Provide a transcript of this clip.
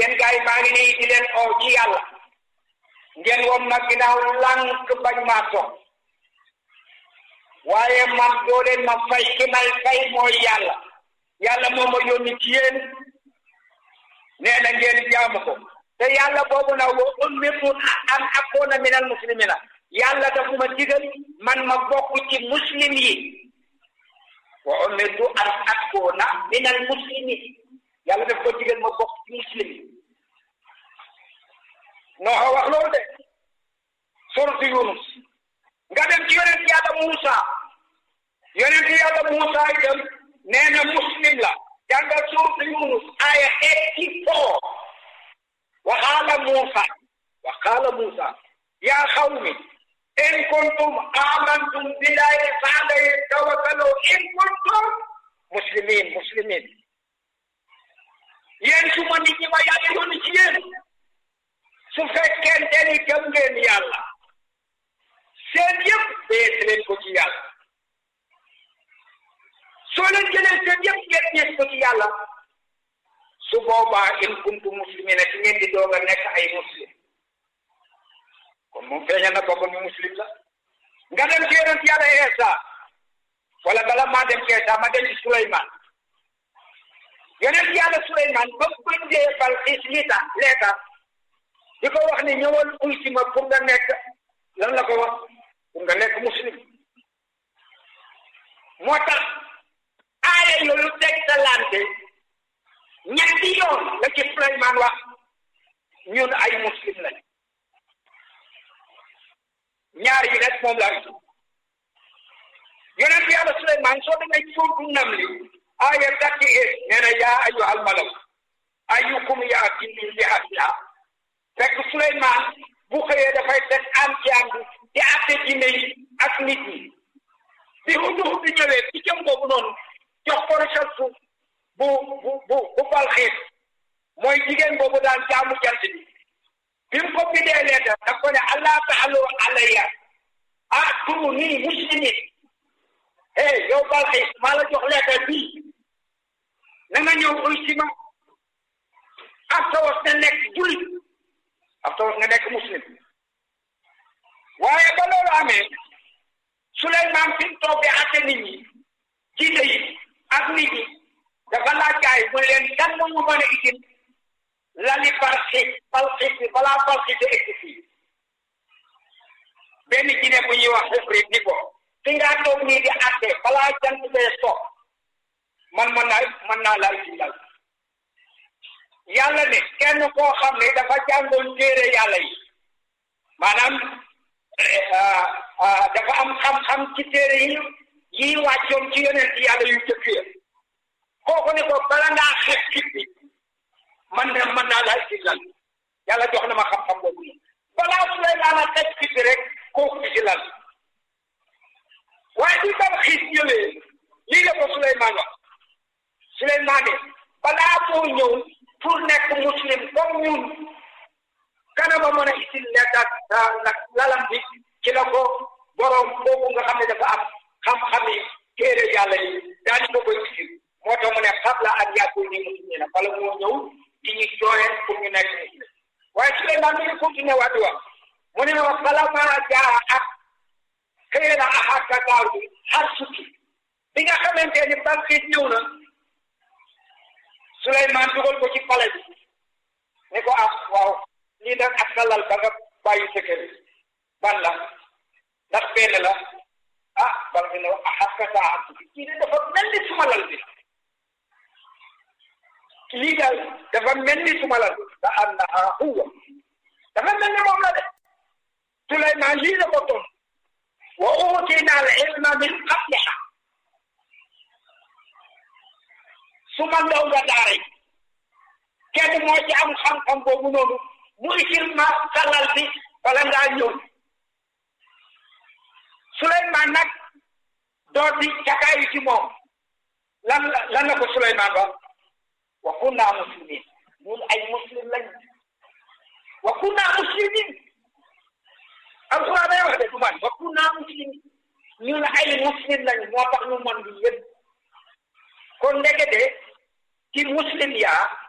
yéen gars yi maa ngi nii di leen oo ci yàlla ngeen wom ma ginnaaw lànk bañ maa toog waaye man doo leen ma fay ki may fay mooy yàlla yàlla moo ma yónni ci yéen nee na ngeen jaamu ko te yàlla boobu nag wa umirtu an akuna minal muslimina yàlla dafa ma digal man ma bokk ci muslim yi wa umirtu an akuna minal muslimin yàlla daf ko digal ma bokk ci muslim yi noo wax loolu de suratu Yunus nga dem ci yonent yàlla Muusa yonent yàlla Muusa itam nee na muslim la jàngal suratu Yunus aya eighty four wa qaala Muusa wa qaala Muusa yaa qawmi in kuntum amantum billahi fa alayhi tawakkalu in kuntum muslimin muslimin yéen su ma nit ñi ma yàlla yónni ci yéen su fekkente ni gëm ngeen yàlla seen yëpp bees leen ko ci yàlla soo leen jëlee seen yëpp ngeen ñees ko ci yàlla su boobaa in kuntu muslimina ci ngeen di doog a nekk ay muslim kon moom feeñal na boppam ni muslim la nga dem ci yonent yàlla Eesa wala bala maa dem ci Eesa ma dem ci Suleymaan yonent yàlla Suleymaan ba mu bindee Balxiis liita leeta di ko wax ni ñëwal uy si ma pour nga nekk lan la ko wax pour nga nekk muslim moo tax aaya yooyu tegtalante ñetti yoon la ci Suleymaan wax ñun ay muslim lañ ñaar yi rek moom laa gis yonent yàlla Suleymaan soo demee ci suuratu Namli aaya thirty eight nee na yaa ayyuhal malaw ayyukum ya'tii bi ahlihaa fekk Suleymaan bu xëyee dafay teg am ci am bi di àtte jinne yi ak nit ñi bi hudu hudu ñëwee ci jëm boobu noonu jox ko recherche bu bu bu bu Balxiis mooy jigéen boobu daan jaamu jant bi bi mu ko bindee leetar daf ko ne allah ta'alu alayya a'tuuni muslimin hey yow Balxiis maa la jox leetar bii na nga ñëw uy si ma ak tawas na nekk jullit ak tawas nga nekk muslim waaye ba loolu amee Suleymaan fi mu toog di àtte nit ñi jiite yi ak nit ñi dafa laaj gaay mu ne leen kan moo ñu mën a itin lali Balxiis Balxiis bi balaa Balxiis di egsi fii benn jinne bu ñuy wax Ifrit ni ko fi ngaa toog nii di àtte balaa jant bee soog man mën naa mën naa laa itin lal yàlla ne kenn koo xam ne dafa jàngoon téere yàlla yi maanaam dafa am xam-xam ci téere yi yi wàccoon ci yonent yàlla yu jëkk ya kooku ne ko bala ngaa xeeb fit bi man de mën naa laa ci lal yàlla jox na ma xam-xam boobu balaa Suleymaan a xeeb fit bi rek kooku bi ci lal waaye bi Balxiis ñëwee lii la ko Suleymaan wax Suleymaan ne balaa moo ñëw pour nekk muslim comme ñun kanama mën a itil leetat nag lalam bi ci la ko borom boobu nga xam ne dafa am xam-xam yi téere yàlla yi daal di ko koy itil moo tax mu ne qabla an yakuunu muslimiina bala moo ñëw di ñu jooyeen pour ñu nekk muslim waaye Suleymaan mi ngi continué waat di wax mu ne ma falammaa jaa ak xëy na ahakka daaru har sukki bi nga xamante ni Balxiis ñëw na Suleymaan dugal ko ci pale bi ne ko ah waaw lii nag ak sa lal ba nga bàyyi sa kër ban la ndax benn la ah bal bi ne ah ak sa am kii de dafa mel ni suma lal bi lii daal dafa mel ni suma lal bi ka annaha huwa dafa mel ni moom la de Suleymaan lii la ko toon wa uutinaa al ilma min qabliha su ma ndaw nga daara yi kenn moo ci am xam-xam boobu noonu mu isil ma salal bi wala ngaa ñëw Suleymaan nag doot di cakaayu ci moom lan la lan la ko Suleymaan wax wa kunnaa muslimin ñun ay muslim lañ wa kunnaa muslimin alxuraan day wax de du man wa kunnaa muslimin ñun ay muslim lañ moo tax ñu mën di yëpp kon ndekete ci muslim yaa